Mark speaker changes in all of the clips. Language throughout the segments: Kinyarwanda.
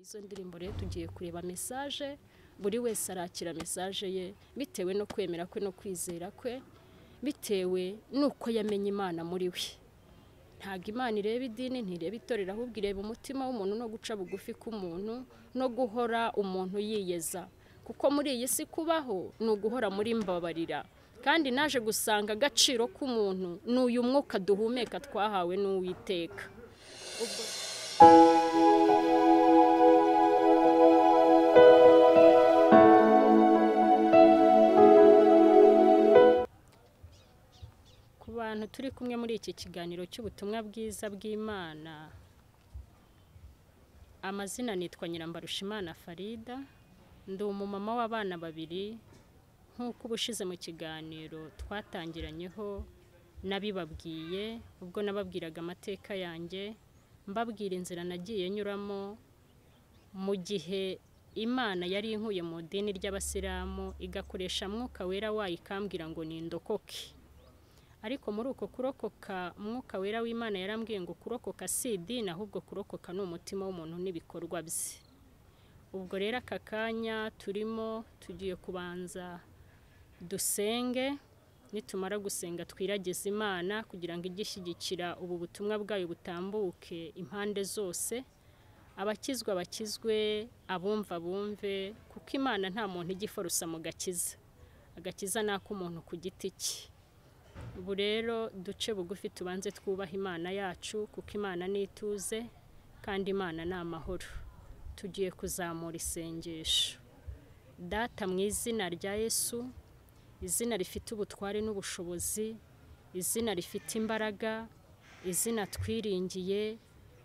Speaker 1: izo ndirimbo rero tugiye kureba mesaje buri wese arakira mesaje ye bitewe no kwemera kwe no kwizera kwe bitewe n'uko yamenye imana muri we ntabwo imana ireba idini ntireba itorero ahubwo ireba umutima w'umuntu no guca bugufi k'umuntu no guhora umuntu yiyeza kuko muri iyi si kubaho ni uguhora muri mbabarira kandi naje gusanga agaciro k'umuntu ni uyu mwuka duhumeka twahawe n'uwiteka ku bantu turi kumwe muri iki kiganiro cy'ubutumwa bwiza bw'imana amazina nitwa nyirambarushimana farida ndi umumama w'abana babiri nk'uko ubushize mu kiganiro twatangiranyeho nabibabwiye ubwo nababwiraga amateka yanjye mbabwira inzira nagiye nyuramo mu gihe imana yari inkuye mu idini ry'abasilamu igakoresha mwuka wera wayo ikambwira ngo nindokoke ariko muri uko kurokoka umwuka wera w'imana yarambwiye ngo kurokoka si idini ahubwo kurokoka ni umutima w'umuntu n'ibikorwa bye ubwo rero aka kanya turimo tugiye kubanza dusenge nitumara gusenga twiragize imana kugira ngo ijye ishyigikira ubu butumwa bwayo butambuke impande zose abakizwa bakizwe abumva bumve kuko imana nta muntu ijya iforosa mu gakiza agakiza ni ak'umuntu ku giti cye ubu rero duce bugufi tubanze twubaha imana yacu kuko imana ni ituze kandi imana ni amahoro tugiye kuzamura isengesho data mu izina rya yesu izina rifite ubutware n'ubushobozi izina rifite imbaraga izina twiringiye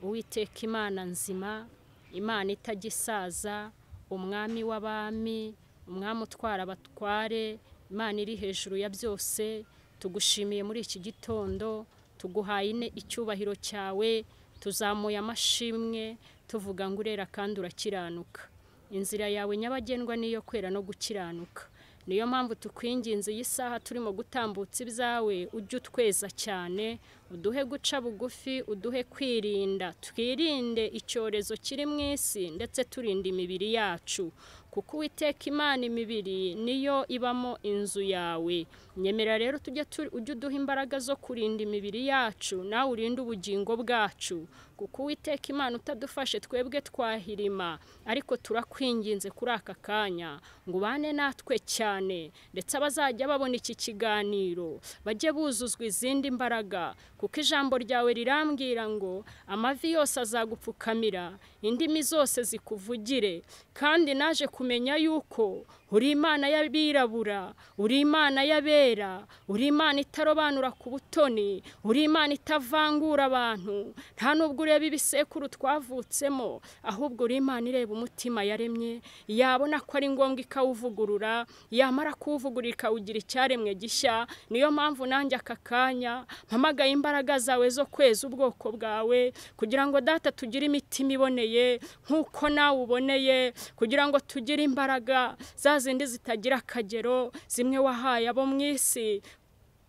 Speaker 1: uwiteka imana nzima imana itajya isaza umwami w'abami umwami utwara abatware imana iri hejuru ya byose tugushimiye muri iki gitondo tuguhaye ine icyubahiro cyawe tuzamuye amashimwe tuvuga ngo urera kandi urakiranuka inzira yawe nyabagendwa niyo kwera no gukiranuka niyo mpamvu tukwinginze iyi saha turimo gutambutsa ibyawe ujye utweza cyane uduhe guca bugufi uduhe kwirinda twirinde icyorezo kiri mu isi ndetse turinde imibiri yacu kuko uwiteka imana imibiri niyo ibamo inzu yawe nyemera rero tujye tu- ujye uduha imbaraga zo kurinda imibiri yacu nawe urinde ubugingo bwacu kuko uwiteka imana utadufashe twebwe twahirima ariko turakwinginze kuri aka kanya ngo ubane natwe cyane ndetse abazajya babona iki kiganiro bajye buzuzwa izindi mbaraga kuko ijambo ryawe rirambwira ngo amavi yose azagupfukamira indimi zose zikuvugire kandi naje kumenya yuko uri imana y'abirabura uri imana y'abera uri imana itarobanura ku butoni uri imana itavangura abantu nta nubwo ureba ibisekuru twavutsemo ahubwo uri imana ireba umutima yaremye yabona ko ari ngombwa ikawuvugurura yamara kuwuvugurura ikawugira icyaremwe gishya niyo mpamvu nanjye aka kanya mpamagaye imbaraga zawe zo kweza ubwoko bwawe kugira ngo data tugire imitima iboneye nk'uko nawe uboneye kugira ngo tugire imbaraga za zindi zitagira akagero zimwe wahaye abo mu isi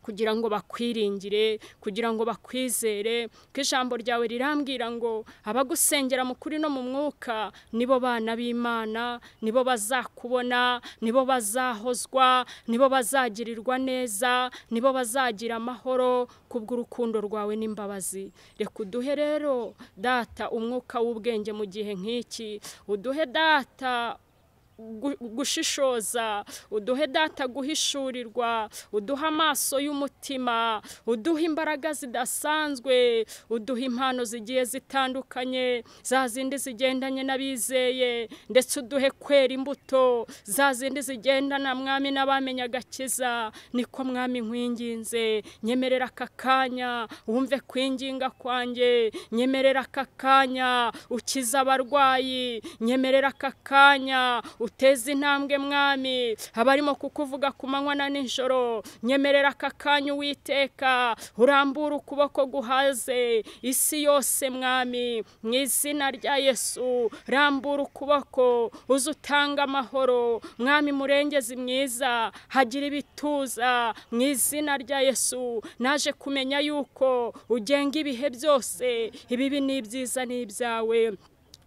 Speaker 1: kugira ngo bakwiringire kugira ngo bakwizere ko ijambo ryawe rirambwira ngo abagusengera mu kuri no mu mwuka nibo bana b'imana nibo bazakubona nibo bazahozwa nibo bazagirirwa neza nibo bazagira amahoro kubw'urukundo rwawe n'imbabazi reka uduhe rero data umwuka w'ubwenge mu gihe nk'iki uduhe data gu- gushishoza uduhe data guhishurirwa uduhe amaso y'umutima uduhe imbaraga zidasanzwe uduhe impano zigiye zitandukanye za zindi zigendanye n'abizeye ndetse uduhe kwera imbuto za zindi zigendana mwami n'abamenye agakiza niko mwami nkwinginze nyemerera aka kanya wumve kwinginga kwanjye nyemerera aka kanya ukiza abarwayi nyemerera aka kanya uteze intambwe mwami abarimo kukuvuga ku manywa na nijoro nyemerera aka kanya uwiteka urambura ukuboko guhaze isi yose mwami mu izina rya yesu rambura ukuboko uze utanga amahoro mwami murengezi mwiza hagira ibituza mu izina rya yesu naje kumenya yuko ugenga ibihe byose ibibi ni ibyiza ni ibyawe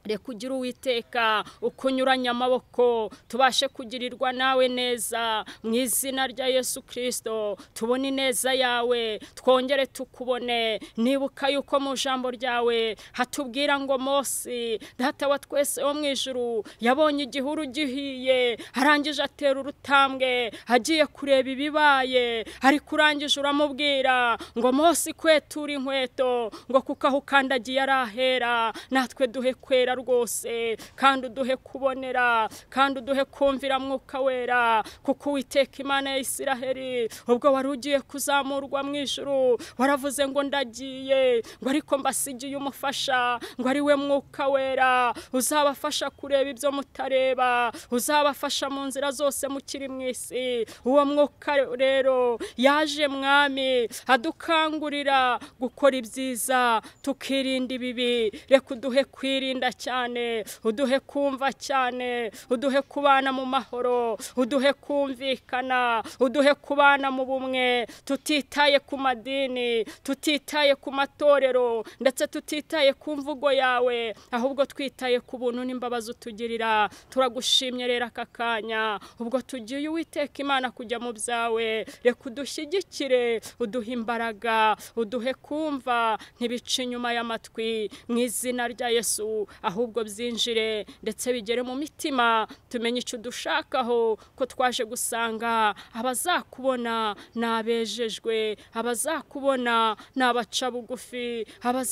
Speaker 1: reka ugire uwiteka ukunyuranya amaboko tubashe kugirirwa nawe neza mu izina rya yesu kirisito tubone ineza yawe twongere tukubone nibuka yuko mu ijambo ryawe hatubwira ngo Mose data wa twese wo mu ijuru yabonye igihuru gihiye arangije atera urutambwe agiye kureba ibibaye ariko urangije uramubwira ngo Mose kwetura inkweto ngo kuko aho ukandagiye ari ahera natwe duhe kwera rwose kandi uduhe kubonera kandi uduhe kumvira mwuka wera kuko uwiteka imana ya isiraheri ubwo wari ugiye kuzamurwa mu ijuru waravuze ngo ndagiye ngo ariko mbasigiye umufasha ngo ari we mwuka wera uzabafasha kureba ibyo mutareba uzabafasha mu nzira zose mukiri mu isi uwo mwuka rero yaje mwami adukangurira gukora ibyiza tukirinda ibibi reka uduhe kwirinda cyane uduhe kumva cyane uduhe kubana mu mahoro uduhe kumvikana uduhe kubana mu bumwe tutitaye ku madini tutitaye ku matorero ndetse tutitaye ku mvugo yawe ahubwo twitaye ku buntu n'imbabazi utugirira turagushimye rero aka kanya ubwo tugiye uwiteka imana kujya mu byawe reka udushyigikire uduhe imbaraga uduhe kumva ntibice inyuma y'amatwi mu izina rya yesu ahubwo byinjire ndetse bigere mu mitima tumenye icyo udushakaho ko twaje gusanga abazakubona ni abejejwe abazakubona ni abaca bugufi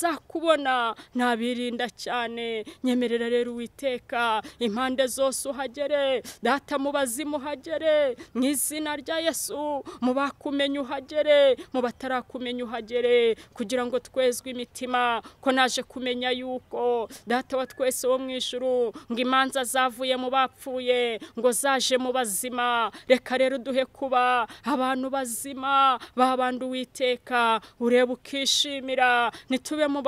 Speaker 1: abazakubona ni abirinda cyane nyemerera rero uwiteka impande zose uhagere data mu bazimu uhagere mu izina rya yesu mu bakumenya uhagere mu batarakumenya uhagere kugira ngo twezwe imitima ko naje kumenya yuko data wa twese wo mu ijuru ngo imanza zavuye mu bapfuye ngo zaje mu bazima reka rero duhe kuba abantu bazima babanda uwiteka ureba ukishimira ntitube mu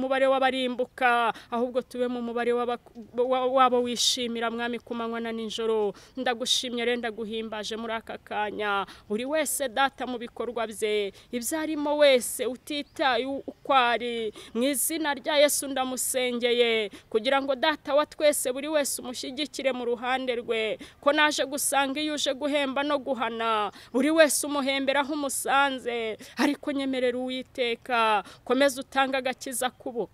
Speaker 1: mubare w'abarimbuka ahubwo tube mu mubare w'abo wishimira mwami ku manywa na nijoro ndagushimye rero ndaguhimbaje muri aka kanya buri wese data mu bikorwa bye ibyo arimo wese utitaye uko ari mu izina rya yesu ndamusengeye kugira ngo data wa twese buri wese umushyigikire mu ruhande rwe ko naje gusanga iyo uje guhemba no guhana buri wese umuhembera aho umusanze ariko nyemerera uwiteka komeza utanga agakiza kubo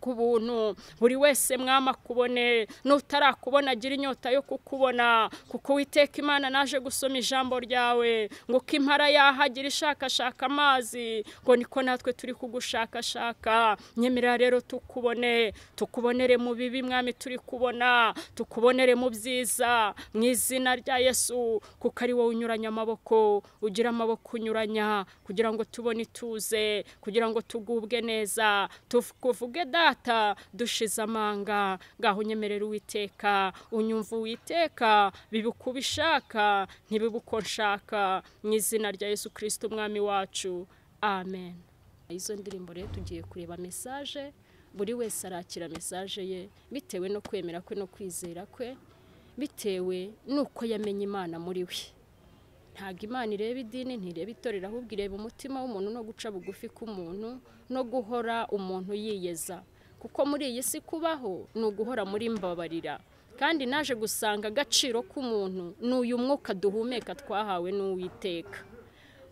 Speaker 1: ku buntu buri wese mwama kubone n'utarakubona agira inyota yo kukubona kuko witeka imana naje gusoma ijambo ryawe ngo ko impara yahagira ishakashaka amazi ngo niko natwe turi kugushakashaka nyemerera rero tukubone tukubonere mu bibi mwami turi kubona tukubonere mu byiza mu izina rya yesu kuko ari wowe unyuranya amaboko ugira amaboko unyuranya kugira ngo tubone ituze kugira ngo tugubwe neza tukuvuge da data dushize amanga ngaho unyemerera uwiteka unyumva uwiteka bibuka ubishaka ntibibuko nshaka mu izina rya yesu kirisita umwami wacu amen izo ndirimbo rero tugiye kureba mesaje buri wese arakira mesaje ye bitewe no kwemera kwe no kwizera kwe bitewe n'uko yamenya imana muri we ntabwo imana ireba idini ntireba itorero ahubwo ireba umutima w'umuntu no guca bugufi k'umuntu no guhora umuntu yiyeza kuko muri iyi si kubaho ni uguhora muri mbabarira kandi naje gusanga agaciro k'umuntu ni uyu mwuka duhumeka twahawe n'uwiteka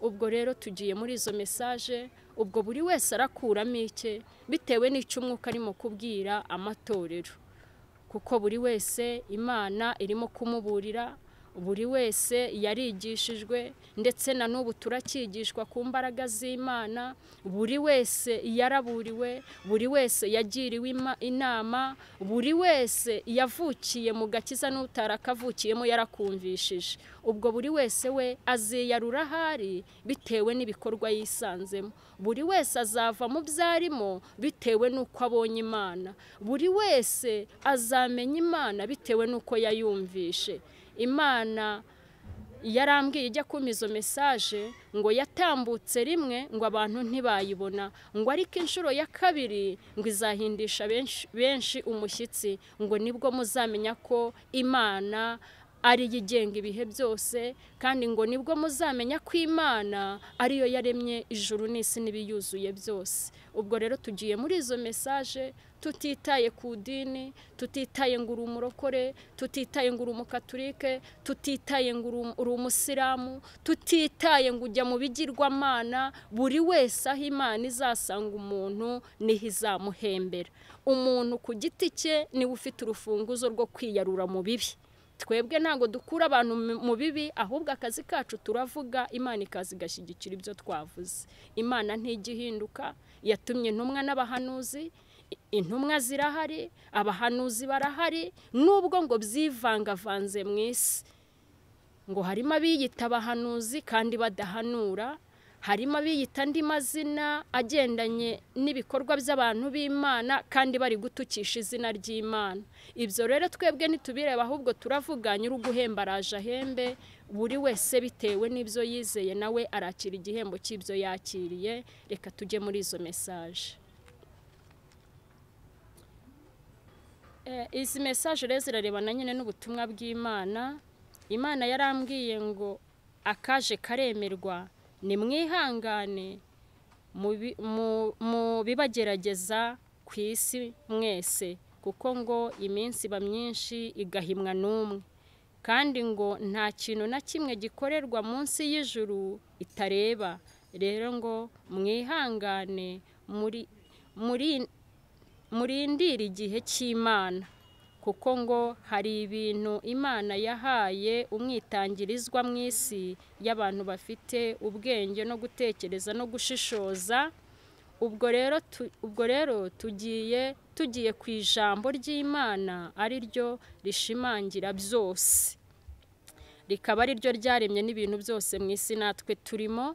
Speaker 1: ubwo rero tugiye muri izo mesaje ubwo buri wese arakuramo icye bitewe n'icyo umwuka arimo kubwira amatorero kuko buri wese imana irimo kumuburira buri wese yarigishijwe ndetse na n'ubu turakigishwa ku mbaraga z'imana buri wese yaraburiwe buri wese yagiriwe inama buri wese yavukiye mu gakiza n'utarakavukiyemo yarakumvishije ubwo buri wese we aziyarura ahari bitewe n'ibikorwa yisanzemo buri wese azava mu byo arimo bitewe n'uko abonye imana buri wese azamenya imana bitewe n'uko yayumvishe imana yarambwiye ijya kumpa izo mesaje ngo yatambutse rimwe ngo abantu ntibayibona ngo ariko inshuro ya kabiri ngo izahindisha benshi umushyitsi ngo nibwo muzamenya ko imana ari yigenga ibihe byose kandi ngo nibwo muzamenya ko imana ariyo yaremye ijuru n'isi n'ibiyuzuye byose ubwo rero tugiye muri izo mesaje tutitaye ku dini tutitaye ngo uri umurokore tutitaye ngo uri umukaturike tutitaye ngo uri umusilamu tutitaye ngo ujya mu bigirwamana buri wese aho imana izasanga umuntu niho izamuhembera umuntu ku giti cye niwe ufite urufunguzo rwo kwiyarura mu bibi twebwe ntabwo dukura abantu mu bibi ahubwo akazi kacu turavuga imana ikaza igashyigikira ibyo twavuze imana ntijya ihinduka yatumye intumwa n'abahanuzi intumwa zirahari abahanuzi barahari nubwo ngo byivangavanze mu isi ngo harimo abiyita abahanuzi kandi badahanura harimo abiyita andi mazina agendanye n'ibikorwa by'abantu b'imana kandi bari gutukisha izina ry'imana ibyo rero twebwe ntitubireba ahubwo turavuga nyiri uguhemba araje ahembe buri wese bitewe n'ibyo yizeye nawe arakira igihembo cy'ibyo yakiriye reka tujye muri izo mesaje izi mesaje rero zirarebana nyine n'ubutumwa bw'imana imana yarambwiye ngo akaje karemerwa ni mwihangane mu bibagerageza ku isi mwese kuko ngo iminsi iba myinshi igahimwa n'umwe kandi ngo nta kintu na kimwe gikorerwa munsi y'ijuru itareba rero ngo mwihangane murindire igihe cy'imana kuko ngo hari ibintu imana yahaye umwitangirizwa mu isi y'abantu bafite ubwenge no gutekereza no gushishoza ubwo rero ubwo rero tugiye tugiye ku ijambo ry'imana ari ryo rishimangira byose rikaba ari ryo ryaremye n'ibintu byose mu isi natwe turimo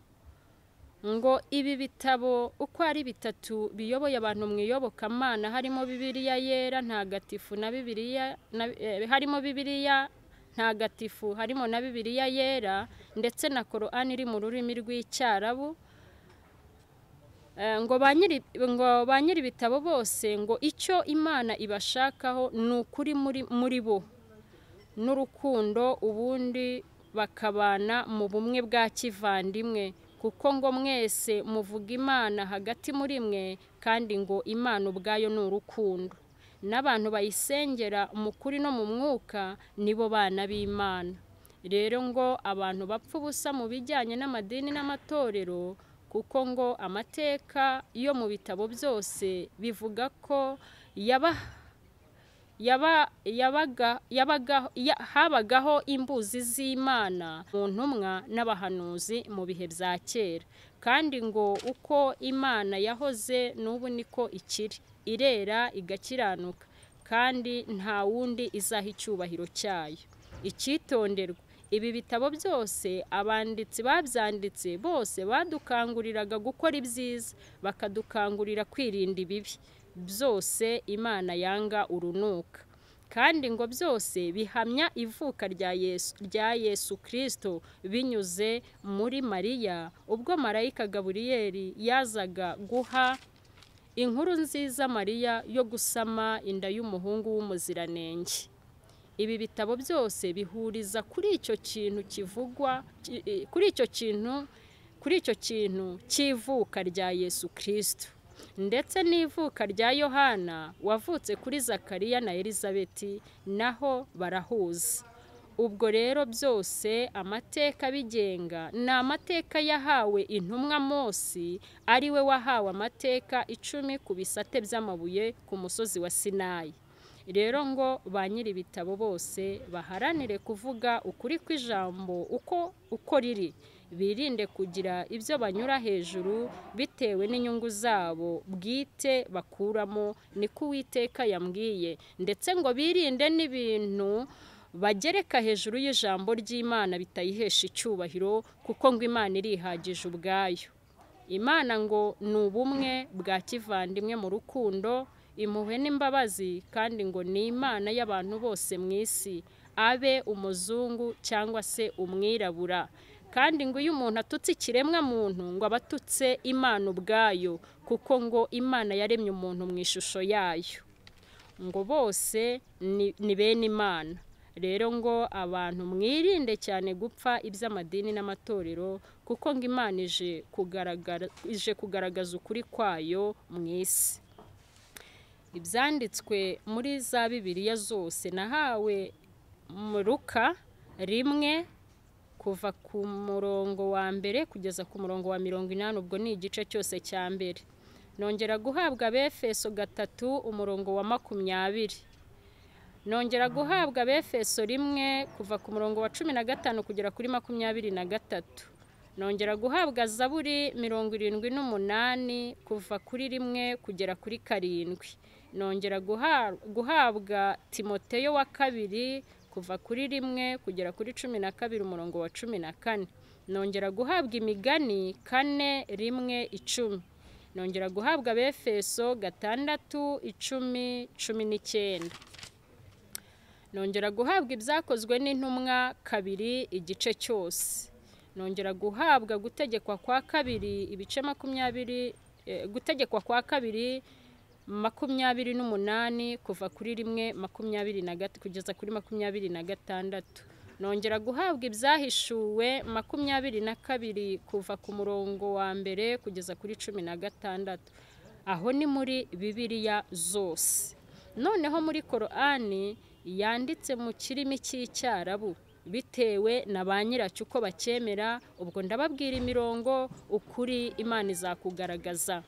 Speaker 1: ngo ibi bitabo uko ari bitatu biyoboye abantu mu iyobokamana harimo bibiliya yera ntagatifu na bibiliya harimo bibiliya ntagatifu harimo na bibiliya yera ndetse na korani iri mu rurimi rw'icyarabu ngo ba nyiri ibitabo bose ngo icyo imana ibashakaho ni ukuri muri bo n'urukundo ubundi bakabana mu bumwe bwa kivandimwe kuko ngo mwese muvuga imana hagati muri mwe kandi ngo imana ubwayo ni urukundo n'abantu bayisengera mu kuri no mu mwuka nibo bana b'imana rero ngo abantu bapfa ubusa mu bijyanye n'amadini n'amatorero kuko ngo amateka yo mu bitabo byose bivuga ko yaba habagaho imbuzi z'imana mu ntumwa n'abahanuzi mu bihe bya kera kandi ngo uko imana yahoze n'ubu niko ikiri irera igakiranuka kandi nta wundi izaha icyubahiro cyayo icyitonderwa ibi bitabo byose abanditsi babyanditse bose badukanguriraga gukora ibyiza bakadukangurira kwirinda ibibi byose imana yanga urunuka kandi ngo byose bihamya ivuka rya yesu kirisito binyuze muri mariya ubwo marayika gaburiyeri yazaga guha inkuru nziza mariya yo gusama inda y'umuhungu w'umuziranenge ibi bitabo byose bihuriza kuri icyo kintu kivugwa kuri icyo kintu kuri icyo kintu cy'ivuka rya yesu kirisito ndetse n'ivuka rya yohana wavutse kuri zakariya na elizabeti naho barahuza ubwo rero byose amateka abigenga ni amateka yahawe intumwa Mose ari we wahawe amateka icumi ku bisate by'amabuye ku musozi wa sinayi rero ngo ba nyiri ibitabo bose baharanire kuvuga ukuri kw'ijambo uko uko riri birinde kugira ibyo banyura hejuru bitewe n'inyungu zabo bwite bakuramo niko uwiteka yambwiye ndetse ngo birinde n'ibintu bagereka hejuru y'ijambo ry'imana bitayihesha icyubahiro kuko ngo imana irihagije ubwayo imana ngo ni ubumwe bwa kivandimwe mu rukundo impuhwe n'imbabazi kandi ngo ni imana y'abantu bose mu isi abe umuzungu cyangwa se umwirabura kandi ngo iyo umuntu atutse ikiremwa muntu ngo aba atutse imana ubwayo kuko ngo imana yaremye umuntu mu ishusho yayo ngo bose ni bene imana rero ngo abantu mwirinde cyane gupfa iby'amadini n'amatorero kuko ngo imana ije kugaragara ije kugaragaza ukuri kwayo mu isi ibyanditswe muri za bibiliya zose nahawe muruka rimwe kuva ku murongo wa mbere kugeza ku murongo wa mirongo inani ubwo ni igice cyose cya mbere nongera guhabwa befeso gatatu umurongo wa makumyabiri nongera guhabwa befeso rimwe kuva ku murongo wa cumi na gatanu kugera kuri makumyabiri na gatatu nongera guhabwa zaburi mirongo irindwi n'umunani kuva kuri rimwe kugera kuri karindwi nongera guhabwa timoteyo wa kabiri kuva kuri rimwe kugera kuri cumi na kabiri umurongo wa cumi na kane nongera guhabwa imigani kane rimwe icumi nongera guhabwa befeso gatandatu icumi cumi n'icyenda nongera guhabwa ibyakozwe n'intumwa kabiri igice cyose nongera guhabwa gutegekwa kwa kabiri ibice makumyabiri gutegekwa kwa kabiri makumyabiri n'umunani kuva kuri rimwe makumyabiri na gatatu kugeza kuri makumyabiri na gatandatu nongera guhabwa ibyahishuwe makumyabiri na kabiri kuva ku murongo wa mbere kugeza kuri cumi na gatandatu aho ni muri bibiriya zose noneho muri korani yanditse mu kirimi cy'icyarabu bitewe na ba nyiracyo uko bacyemera ubwo ndababwira imirongo ukuri imana izakugaragaza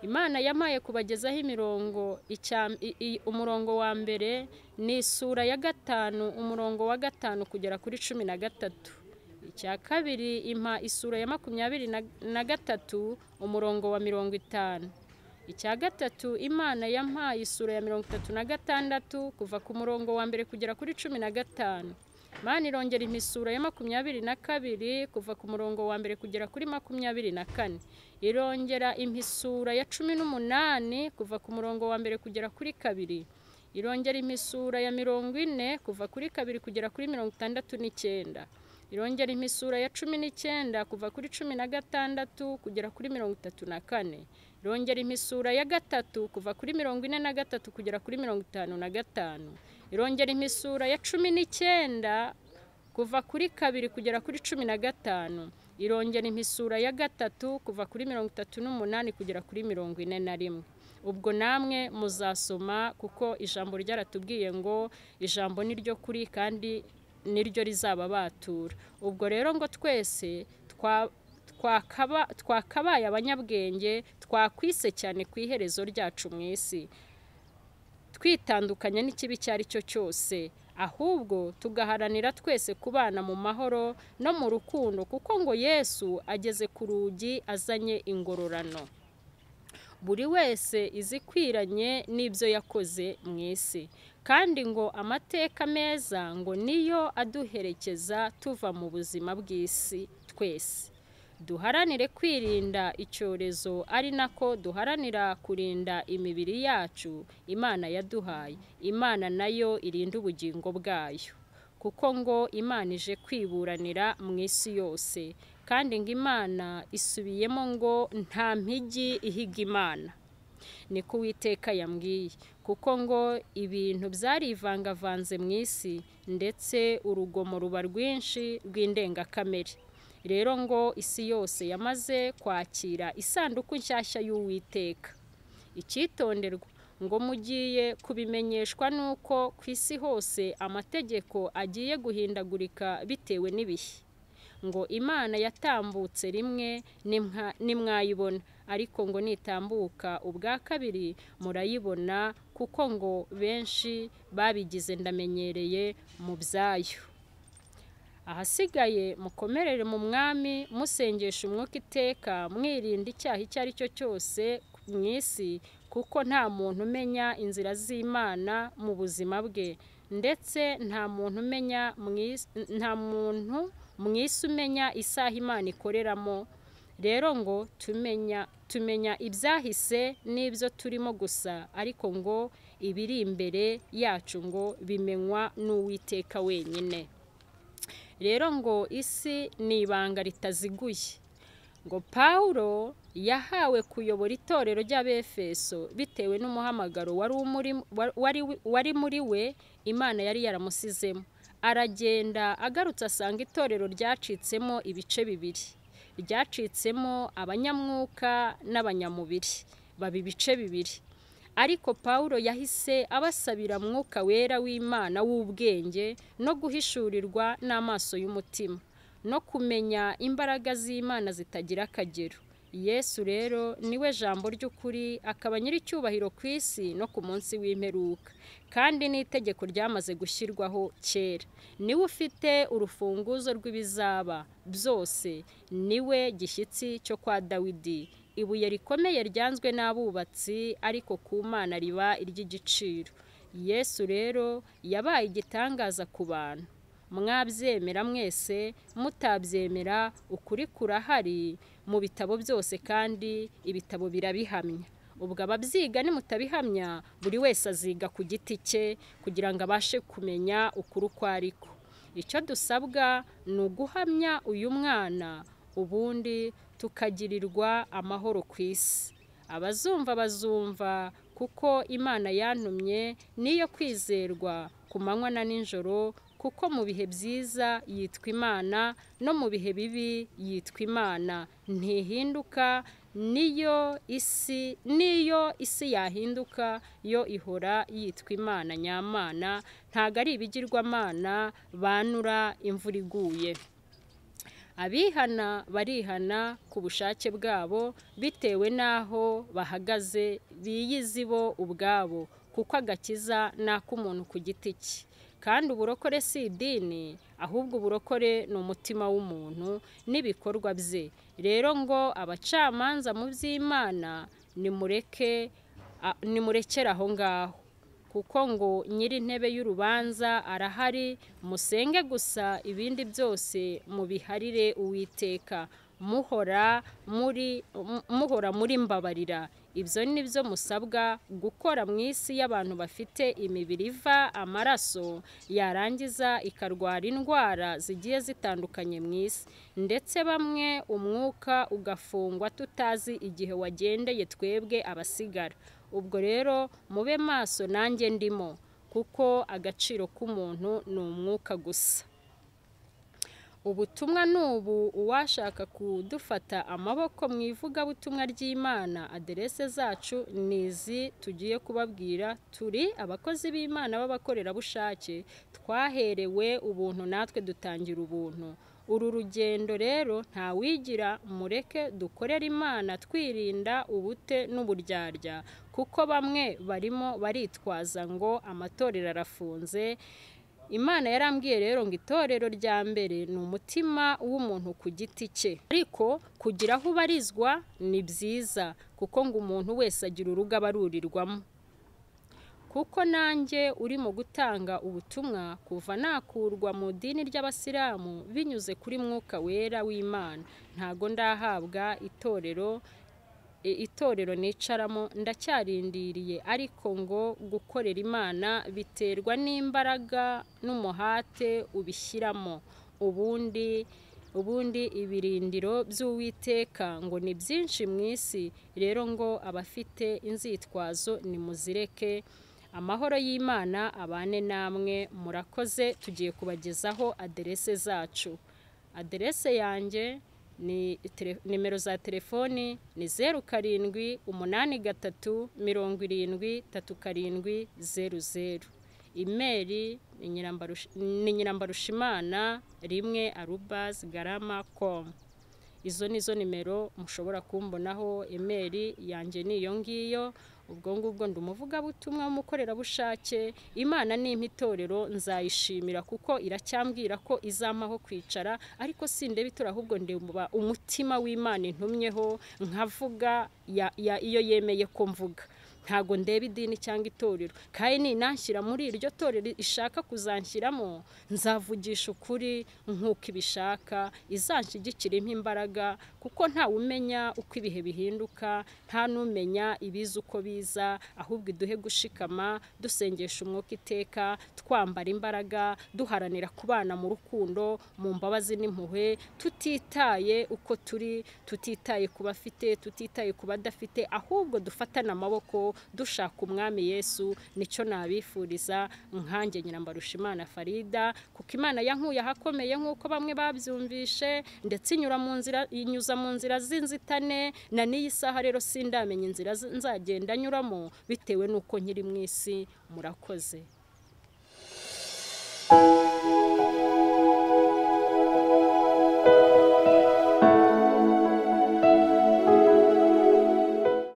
Speaker 1: imana yamaye kubagezaho imirongo umurongo wa mbere ni isura ya gatanu umurongo wa gatanu kugera kuri cumi na gatatu icya kabiri impa isura ya makumyabiri na gatatu umurongo wa mirongo itanu icya gatatu imana yampaye isura ya mirongo itatu na gatandatu kuva ku murongo wa mbere kugera kuri cumi na gatanu imana irongera imisura ya makumyabiri na kabiri kuva ku murongo wa mbere kugera kuri makumyabiri na kane irongera imisura ya cumi n'umunani kuva ku murongo wa mbere kugera kuri kabiri irongera imisura ya mirongo ine kuva kuri kabiri kugera kuri mirongo itandatu n'icyenda irongera imisura ya cumi n'icyenda kuva kuri cumi na gatandatu kugera kuri mirongo itatu na kane irongera imisura ya gatatu kuva kuri mirongo ine na gatatu kugera kuri mirongo itanu na gatanu irongera imisura ya cumi n'icyenda kuva kuri kabiri kugera kuri cumi na gatanu irongera imisura ya gatatu kuva kuri mirongo itatu n'umunani kugera kuri mirongo ine na rimwe ubwo namwe muzasoma kuko ijambo ryaratubwiye ngo ijambo ni ryo kuri kandi niryo rizaba batura ubwo rero ngo twese twakabaye abanyabwenge twakwise cyane ku iherezo ryacu mu isi twitandukanya n'ikibi icyo ari cyo cyose ahubwo tugaharanira twese kubana mu mahoro no mu rukundo kuko ngo yesu ageze ku rugi azanye ingororano buri wese izikwiranye n'ibyo yakoze mu isi kandi ngo amateka meza ngo niyo aduherekeza tuva mu buzima bw'isi twese duharanire kwirinda icyorezo ari nako duharanira kurinda imibiri yacu imana yaduhaye imana nayo irinda ubugingo bwayo kuko ngo imana ije kwiburanira mu isi yose kandi ngo imana isubiyemo ngo nta mpigi ihiga imana ni ko uwiteka yambwiye kuko ngo ibintu byarivangavanze mu isi ndetse urugomo ruba rwinshi rw'indengakamere rero ngo isi yose yamaze kwakira isanduku nshyashya y'uwiteka icyitonderwa ngo mugiye kubimenyeshwa n'uko ku isi hose amategeko agiye guhindagurika bitewe n'ibihe ngo imana yatambutse rimwe nimwayibona ariko ngo nitambuka ubwa kabiri murayibona kuko ngo benshi babigize ndamenyereye mu byayo ahasigaye mukomerere mu mwami musengesha umwuka iteka mwirinda icyaha icyo ari cyo cyose mu isi kuko nta muntu umenya inzira z'imana mu buzima bwe ndetse nta muntu umenya nta muntu mu isi umenya isaha imana ikoreramo rero ngo tumenya tumenya ibyahise n'ibyo turimo gusa ariko ngo ibiri imbere yacu ngo bimenywa n'uwiteka wenyine rero ngo isi ni ibanga ritaziguye ngo pawulo yahawe kuyobora itorero ry'abefeso bitewe n'umuhamagaro wari umuri- wa- wari wi- wari muri we imana yari yaramusizemo aragenda agarutse asanga itorero ryacitsemo ibice bibiri ryacitsemo abanyamwuka n'abanyamubiri baba ibice bibiri ariko pawulo yahise abasabira mwuka wera w'imana w'ubwenge no guhishurirwa n'amaso y'umutima no kumenya imbaraga z'imana zitagira akagero yesu rero niwe jambo ry'ukuri akaba nyir'icyubahiro ku isi no ku munsi w'imperuka kandi n'itegeko ryamaze gushyirwaho kera niwe ufite urufunguzo rw'ibizaba byose niwe gishyitsi cyo kwa dawidi ibuye rikomeye ryanzwe n'abubatsi ariko ku mana riba iry'igiciro yesu rero yabaye igitangaza ku bantu mwabyemera mwese mutabyemera ukuri kurahari mu bitabo byose kandi ibitabo birabihamya ubwo ababyiga nimutabihamya buri wese aziga ku giti cye kugira ngo abashe kumenya ukuri uko ariko icyo dusabwa ni uguhamya uyu mwana ubundi tukagirirwa amahoro ku isi abazumva bazumva kuko imana yantumye niyo kwizerwa ku manywa na nijoro kuko mu bihe byiza yitwa imana no mu bihe bibi yitwa imana ntihinduka niyo isi niyo isi yahinduka yo ihora yitwa imana nyamana ntabwo ari ibigirwamana banura imvura iguye abihana barihana ku bushake bwabo bitewe n'aho bahagaze biyizi bo ubwabo kuko agakiza ni ak'umuntu ku giti cye kandi uburokore si idini ahubwo uburokore ni umutima w'umuntu n'ibikorwa bye rero ngo abacamanza mu by'imana nimureke a- nimurekere aho ngaho kuko ngo nyir'intebe y'urubanza arahari musenge gusa ibindi byose mubiharire uwiteka muhora muri mu- muhora muri mbabarira ibyo ni byo musabwa gukora mu isi y'abantu bafite imibiri iva amaraso yarangiza ikarwara indwara zigiye zitandukanye mu isi ndetse bamwe umwuka ugafungwa tutazi igihe wagendeye twebwe abasigara ubwo rero mube maso nanjye ndimo kuko agaciro k'umuntu ni umwuka gusa ubutumwa ni ubu uwashaka kudufata amaboko mu ivugabutumwa ry'imana aderese zacu ni izi tugiye kubabwira turi abakozi b'imana b'abakorerabushake twaherewe ubuntu natwe dutangira ubuntu uru rugendo rero ntawigira mureke dukorere imana twirinda ubute n'uburyarya kuko bamwe barimo baritwaza ngo amatorero arafunze imana yarambwiye rero ngo itorero rya mbere ni umutima w'umuntu ku giti cye ariko kugira aho ubarizwa ni byiza kuko ngo umuntu wese agira urugo aba arurirwamo kuko nanjye urimo gutanga ubutumwa kuva nakurwa mu idini ry'abasilamu binyuze kuri mwuka wera w'imana ntago ndahabwa itorero i- itorero nicaramo ndacyarindiriye ariko ngo gukorera imana biterwa n'imbaraga n'umuhate ubishyiramo ubundi ubundi ibirindiro by'uwiteka ngo ni byinshi mu isi rero ngo abafite inzitwazo nimuzireke amahoro y'imana abane namwe murakoze tugiye kubagezaho aderese zacu aderese yanjye ni tele- nimero za telefoni ni zeru karindwi umunani gatatu mirongo irindwi tatu karindwi zeru zeru imeri ni Nyirambarusha- ni nyirambarushimana rimwe arubazi garama komu izo ni zo nimero mushobora kumbonaho imeri yanjye ni iyo ngiyo ubwo ngubwo ndi umuvugabutumwa w'umukorerabushake imana nimpa itorero nzayishimira kuko iracyambwira ko izampaho kwicara ariko sindeba itora ahubwo ndeba umutima w'imana intumyeho nkavuga ya- ya- iyo yemeye ko mvuga ntago ndeba idini cyangwa itorero kandi ninanshyira muri iryo torero ishaka kuzanshyiramo nzavugisha ukuri nk'uko ibishaka izanshyigikiremo imbaraga kuko ntawe umenya uko ibihe bihinduka nta n'umenya ibiza uko biza ahubwo iduhe gushikama dusengesha umwuka iteka twambara imbaraga duharanira kubana mu rukundo mu mbabazi n'impuhwe tutitaye uko turi tutitaye ku bafite tutitaye ku badafite ahubwo dufatane amaboko dushaka umwami yesu nicyo nabifuriza nkange nyirambarusha imana farida kuko imana yankuye ahakomeye nk'uko bamwe babyumvishe ndetse inyura mu nzira inyuza mu nzira z'inzitane na n'iyi saha rero sindamenya inzira z- nzagenda nyuramo bitewe n'uko nkiri mu isi murakoze